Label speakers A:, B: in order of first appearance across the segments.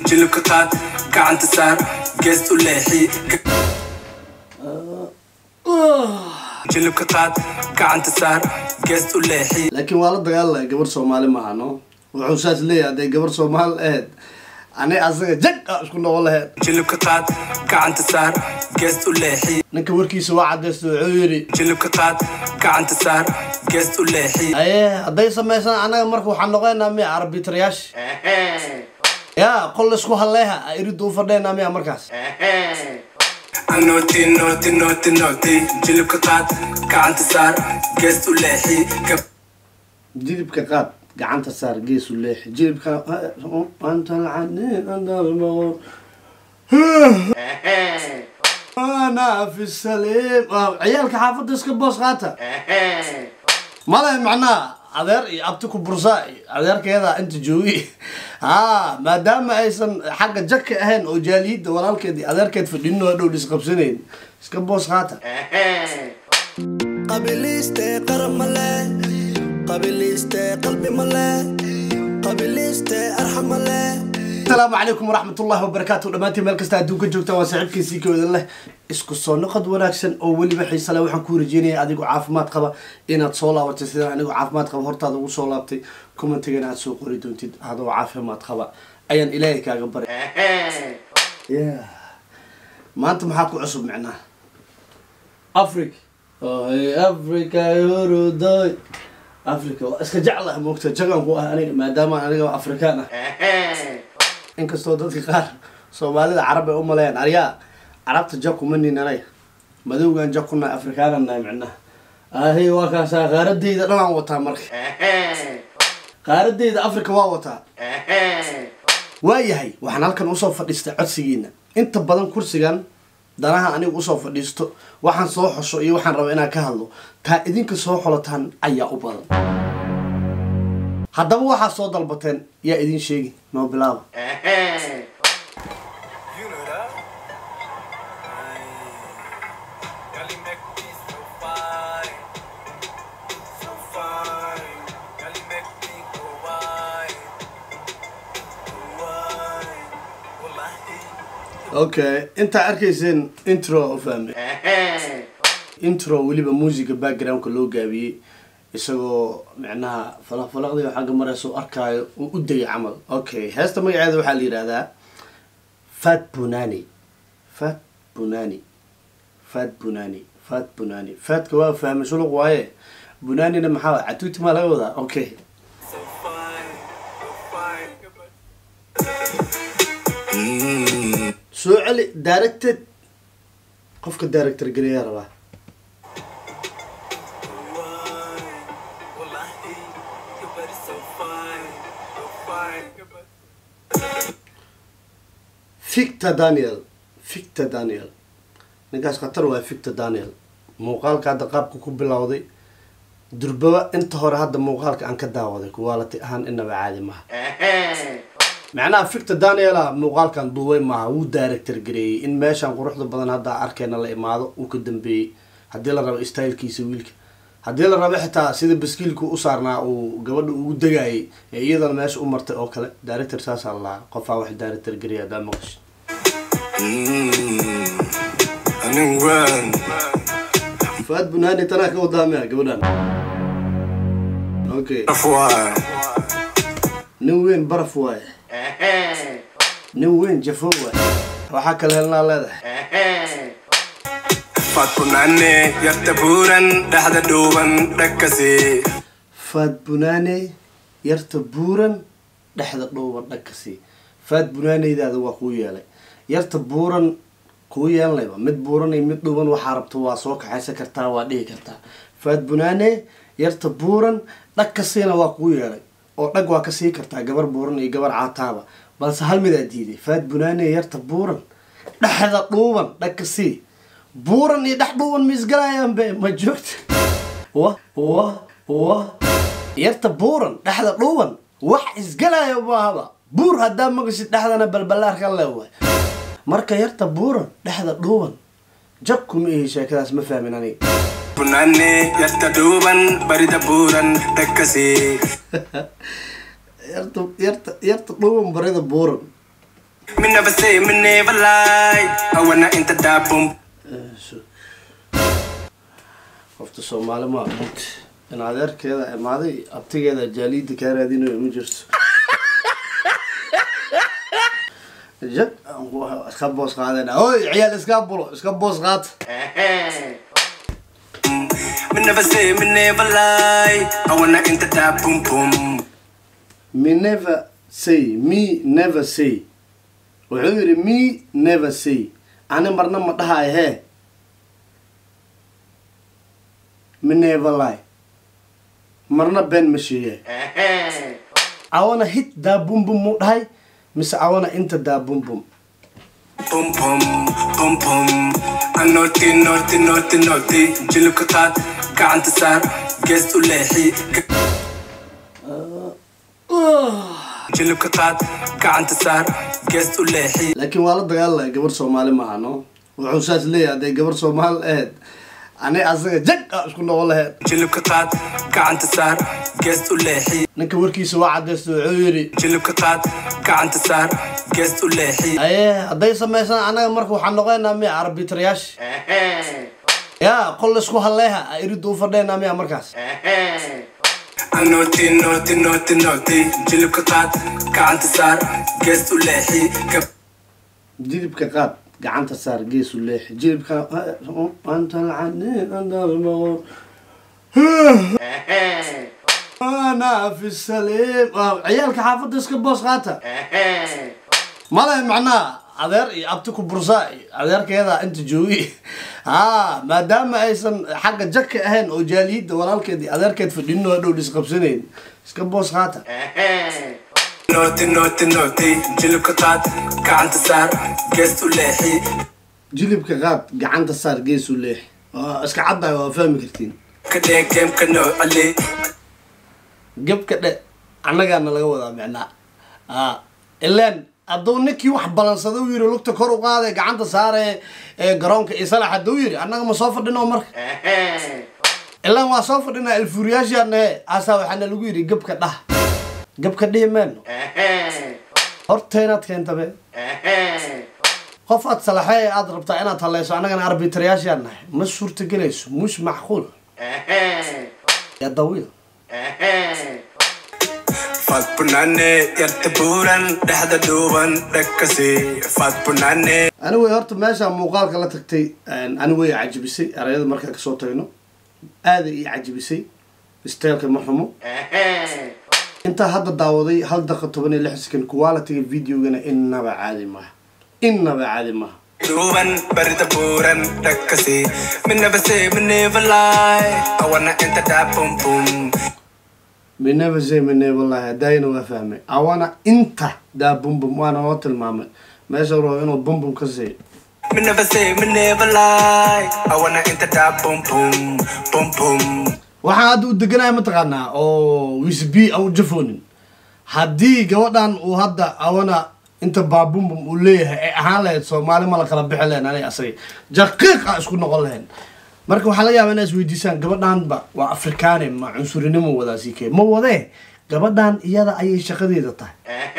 A: jilibka qaad gacanta saar geest u leexi jilibka qaad gacanta saar geest u leexi
B: laakiin waa la dagaalaya gabar soomaali maaha no wuxuu saas leeyahay hadday gabar soomaali ahayd ani asaga jag a isku noqon lahayd
A: jilibka qaad gacanta saar geest u leexi
B: ninka warkiisa waa cadaysta wuxuu yidhi
A: jilibka qaad gacanta saar geest u leexi
B: aye hadday samaysan annaga marka waxaan noqonaynaa miya arbitrayaasha ya qol laysku halleeha iridda u fadhaynaa miya markaas
A: Noti, noti, noti, noti jilibka qaad gacanta saar geest u leexi Gab-
B: jilibka qaad gacanta saar geesu leexi jilibka anta lacaniin andarmaqo ana fi saliim Ah, ciyaalka xaafadda iska boos qaata male macnaha adeer iyo abti ku bursaa iyo adeerkeeda inta joogi ha maadaama aysan xagga jaka ahayn oo jaaliyidda walaalkeed iyo adeerkeed fadhinin oo dhow isqabsanayn iska boos qaata
C: qabiliiste qaran male qabiliiste qalbi male qabiliiste arxam male
B: asalaamu calaykum waraxmatullahi wabarakaatu dhammaantiin meel kasta adduunka joogtaan waa saaxiibkiisii kooda leh isku soo noqod wanaagsan oo weliba xiise leh waxaan ku rajeynaya adigoo caafimaad qaba inaad soo laabatay sidaan anigoo caafimaad qaba hortaada ugu soo laabtay commentigana aad soo qori doontid adoo caafimaad qaba ayaan ilaahay kaaga baray Yeah. maanta maxaa ku cusub micnaha africa oy africa yurudoy africa waa iska jeclah moogta jagan ku ah aniga maadaama aniga afrikaan ah inkastoo dadka qaar soomaalida carab ay u maleeyaan aryaa carabta jak kuma nin anaga madowgan jak kunahay afrikaanan nahay micnaha ahi waa kaasaa qaaradeyda dhanaan wataa marka qaaradeyda africa waa wataa waayahay waxaan halkan usoo fadhiistay codsigiina inta badan kursigan danaha aniga usoo fadhiisto waxaan soo xosho iyo waxaan raba inaan ka hadlo taa idinka soo xolotaan ayaa u badan haddaba waxaa soo dalbateen yaa idin sheegi noo bilaaba
A: You know that? Girl, you make me so fine, so fine. Girl, you make me go wine, go wine. Wallahi.
B: okay intaa arkayseen intro u fahmay intro weliba muusiga backgroundka loo gaabiyey isagoo micnaha falaqfalaqdii xagga mareysa u arkaayo uu u degay camal okay heesta magaceeda waxaa la yidhahdaa fat bunani fat bunani fat bunani fat bunani fatka waa fahmay suluq waaye bunanina maxaa waay catuuti maa laga wadaa okay
A: So fine, so fine.
B: soo celi directed qofka director geliyaa rabaa
A: Wine. Wallahi, your body so fine, so fine. Your body-
B: victor daniel victor daniel ninkaas khatar waa victor daniel muuqaalka hadda qaabka ku bilowday durbaba inta hore hadda muuqaalka aan ka daawaday quality ahaan inaba caadi maha macnaha victor daniela muuqaalkan duubay maaha wuu director gareeyey in meeshan quruxda badan hadda arkeena la imaado uu ka dambeeyey haddii la rabo stylekiisa wiilka haddii la rabo xitaa sida baskiilku u saarnaa uu gabadha ugu degayay ee iyadana meesha u martay oo kale director saasaa la lahaa qofaa wax director gareeya haddaa maqasho
A: Running run.
B: faad bunaani tanaa ka wadaamaya gabadhan okay
A: Wine.
B: nin weyn baraf waaye nin weyn jafo waaye waxaa kale helnaa leedahay
A: Fat punane, yarta buuran, dhexda dhuuban, dhakkasi.
B: faad bunaane yarta buuran dhexda dhowban dhagkasii faad bunaaneydaada waa kuu yeelay yarta buuran kuu yeelanayba mid buuran iyo mid dhuuban waxaa rabto waa soo kaxaysan kartaa waa dhihi kartaa faad bunaane yarta buuran dhag kasiina waa kuu yeelay oo dhag waa ka sii kartaa gabar buuran iyo gabar caataaba balse hal midaa diiday faad bunaane yarta buuran dhexda dhuuban dhag kasii buuran iyo dhex dhuuban ma isgalayaan be ma joogta wa wa wa yarta buuran dhexda dhuuban wax isgalaya maahaba buur haddaa maqashid dhexdana balbalaarka leewaay marka yarta buuran dhexda dhuuban jab kuma ihi sheekadaas ma fahmin aniga
A: Punane, yarta dhuuban, barida buuran, dhakkasi.
B: yarta yarta yarta dhuuban barida buuran
A: Me never say, me never lie. I wanna enter that boom.
B: qofta soomaali maa runti in adeerkeeda imaaday abtigeeda jaaliida kaa raadinayo ma jirto jag iska boos qaadana oy ciyaal iska bulo iska boos qaata
A: Me never say, me never lie. I wanna enter that boom boom.
B: me never say me never say wuxuu yidhi me never say ani marna ma dhahayo hee me never lie marna been ma sheegay awana hit daa bum bum muu dhahay mise awana inta daa bum bum
A: Boom boom, boom boom. I'm naughty, naughty, naughty, naughty. Jilibka qaad, gacanta saar, geest u leexi. Jilibka qaad, gacanta saar, geest u leexi.
B: laakiin waa la dagaalalaya gabar soomaali maaha no wuxuu saas leeyahay hadday gabar soomaali ahayd ani asaga jag a isku noqon lahayd
A: Jilibka qaad, gacanta saar, geest u leexi.
B: ninka warkiisa waa cadaysta wuxuu yidhi
A: Jilibka qaad, gacanta saar, geest u leexi.
B: aye hadday samaysan annaga marka waxaan noqonaynaa miya arbitrayaasha ya qol isku halleeha a iridda u fadhaynaa miya markaas
A: I'm naughty, naughty, naughty, naughty. Jilibka qaad, gacanta saar, geest u leexi. Gab-
B: jilibka qaad gacanta saar geesu leexi jilibka anta lacaniin andalmaqo ana fi saliim Ah, ciyaalka xaafadda iska boos qaata male macnaha adeer iyo abti ku bursaa iyo adeerkeeda inta joogi ha maadaama aysan xagga jaka ahayn oo jaaliyidda walaalkeed iyo adeerkeed fadhinin oo dhow isqabsanayn iska boos qaata
A: Naughty, naughty, naughty. Jilibka qaad, gacanta saar, geest u leexi.
B: jilibka qaad gacanta saar geesu leexi waa iska caddahay waa fahmi kartiin
A: Ka dhee geemka noo cali.
B: gabka dhe annagaana laga wadaa micnaa a ilaan hadduu ninkii wax balansada u yiri lugta kor u qaade gacanta saare ee garoonka iyo salax hadduu yiri annaga ma soo fadhino marka ilaan waa soo fadhinaa ilfuuriyaashaanahe aasaa waxaana lagu yidhi gabka dhah gabka dhihi meeno hortaynaad keenta be qof aad salaxee aad rabtaa inaad haleyso annagana arbitrayaashaan nahay ma suurtagelayso mush macquul ya dawiil
A: Fat punane, yarta buuran, dhexda dhuuban, dhakkasi. Fat punane.
B: ani way horta meesha muuqaalka la tagtay ani way cajibisay erayada markaa kasoo tagno aaday ii cajibisay isteelka ma xumo intaa hadda daawaday hal daqa toban iyo lix second quality-ga videogana innaba caadi maaha innaba caadi maaha
A: Dhuuban, barida buuran, dhakkasi. Me never say, me never lie. I wanna enter that boom boom.
B: mineva say minevalahi hadaayana waa fahmay awana inta daa bumbum waana loo tilmaamay meesha rabo inuu bumbum ka siiyo
A: Me never say, me never lie. I wanna enter that boom boom, boom boom.
B: waxaan hadda u deganaya mataqaanaa oo wisb aan u jafoonin haddii gabadhan uu hadda awana inta baabumbum uu leeyahay ay ahaan lahayd soomaali ma la kala bixi lahayn aniga asaga jaqiiqa isku noqon lahayn marka waxaa laga yaabaa inaa isweydiisaan gabadhanba waa afrikaane ma cunsurinimo wadaa sii kee ma wadee gabadhan iyada ayay shaqadeeda tahay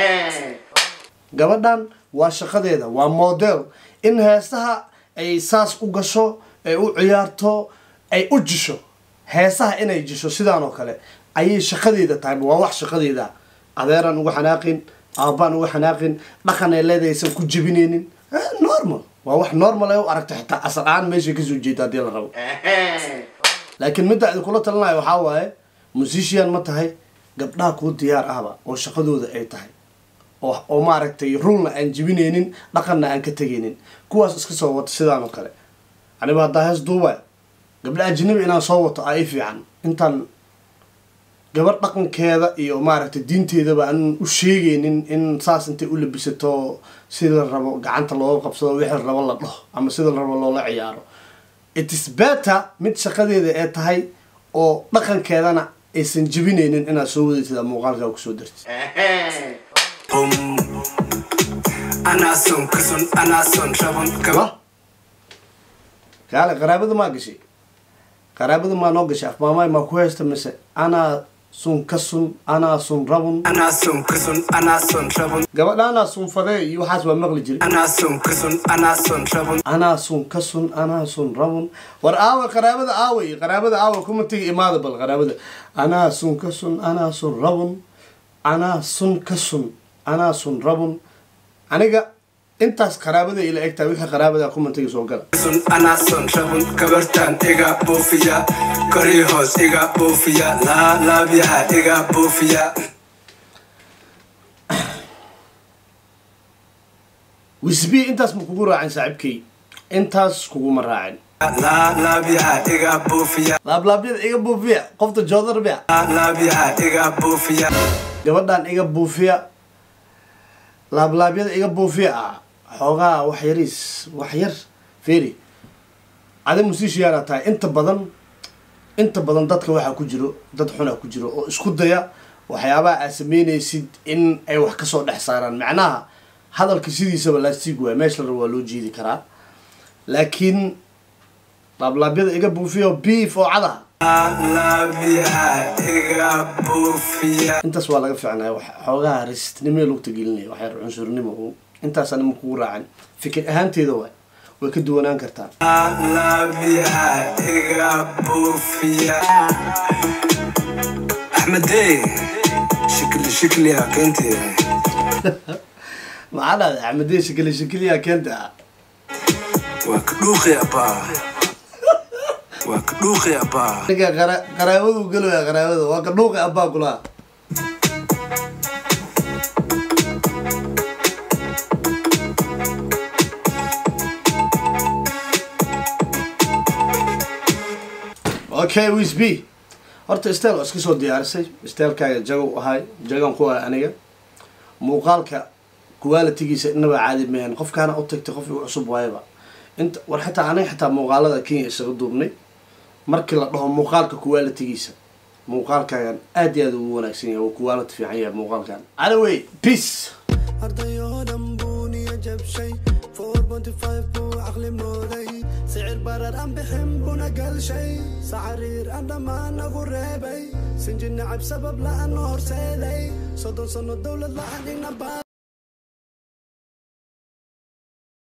B: gabadhan waa shaqadeeda waa model in heesaha ay saas u gasho ay u ciyaarto ay u jisho heesaha inay jisho sidaan oo kale ayay shaqadeeda tahay waa wax shaqadeeda adeeraan uga xanaaqin aabbaan uga xanaaqin dhaqan ay leedahay aysan ku jebinaynin Eh, normal waa wax normal ay u aragta xitaa asal ahaan meeshay kasoo jeeda haddii la rabo laakiin midda idin kula talinayo waxaa waaye musician ma tahay gabdhaha kuu diyaar ahba oo shaqadooda ay tahay oo oo maaragtay rulna aan jibinaynin dhaqanna aan ka tegaynin kuwaas iska soo wata sidaan oo kale aniba haddaa hees duuba gabdha ajnabi inaan soo wato aa i fiican intaan gabar dhaqankeeda iyo maaragtay diinteedaba aan u sheegaynin in saas intay u labisato sida la rabo gacanta looga qabsado wixii la rabo la dhaho ama sida la rabo loola ciyaaro it is better mid shaqadeeda ee tahay oo dhaqankeedana aysan jebinaynin inaad soo wadatid ama muuqaalkaa kusoo dartid
A: Boom. Anaa son kason, anaa son rabon, gab-
B: wa kaale qaraabada maa gashay qaraabada maa noo gashay afmaamaay maa ku haysta mise anaa sun ka sun anaa sun rabun
A: anaa sun ka sun anaa sun rabun
B: gabadhaanaa sunfadee iyo waxaas waa maqli jiray
A: anaa sun ka sun anaa sun rabun
B: anaa sun ka sun anaa sun rabun war aawa qaraabada aaway qaraabada aawa kuma tegi imaada bal qaraabada anaa sun ka sun anaa sun rabun anaa sun ka sun anaa sun rabun aniga intaas qaraabada ila egtaa wixii qaraabada kuma tegi soo gala
A: sun anaa sun rabun gabartaan iga buufiya korii hoos iga buufiya laalaabyaha iga buufiya
B: wisbi intaas ma kugu raacin saaxiibkay intaas kuguma raacin
A: laalaabyaha iga buufiya
B: laablaabyada iga buufiya qofta joodar bia
A: laalaabyaha iga buufiya
B: gabadhan iga buufiya laablaabyada iga buufiya ah xoogaa wax yariis wax yar feri adi musiishiyaana tahay inta badan inta badan dadka waxaa ku jiro dad xunaa ku jiro oo isku daya waxyaabaha aad sameynaysid in ay wax kasoo dhex saaraan macnaha hadalka sidiisaba laastig waay meesha la rabo waa loo jeedi karaa laakiin laablaabyada iga buufiya oo beef oo cadaha
A: laalaabyaha iga buufiya
B: intaas waa laga fiicnaya wax xoogaha rasistnimo lugta gelinaya waxyar cunsurnimo intaas anima kugu raacan fikir ahaanteeda waay way ka duwanaan kartaa
A: laalaabyaha iga buufiya axmedey shikli shikliya keentee
B: maxaa dhahday axmedee shakili shakiliya keenta
A: waa ka dhuuqi abaa waa ka dhuuqi abaa
B: ninka qara- qaraabadu gelaya qaraabada waa ka dhuuqi abbaa kulaha okay wisb horta stel waa iska soo diyaarisay stelkaaga jagow ahay jagan ku ahay aniga muuqaalka qualitigiisa inaba caadi mahan qofkaana u tagtay qof igu cusub waayaba inta war xataa aniga xataa muuqaalada kenya isaga duubnay markii la dhaho muuqaalka qualitigiisa muuqaalkaagan aad iyo aad ugu wanaagsan yahay uu quality fiican yahay muuqaalkan anyway peace
C: ardayoo dhan buu niyo jabshay buu caqli mooday sicir barar aan bixin buna galshay sacariir aan dhammaan nagu reebay sinji nacab sabab la'aan horseeday soddon sanno dowlad la'aan ina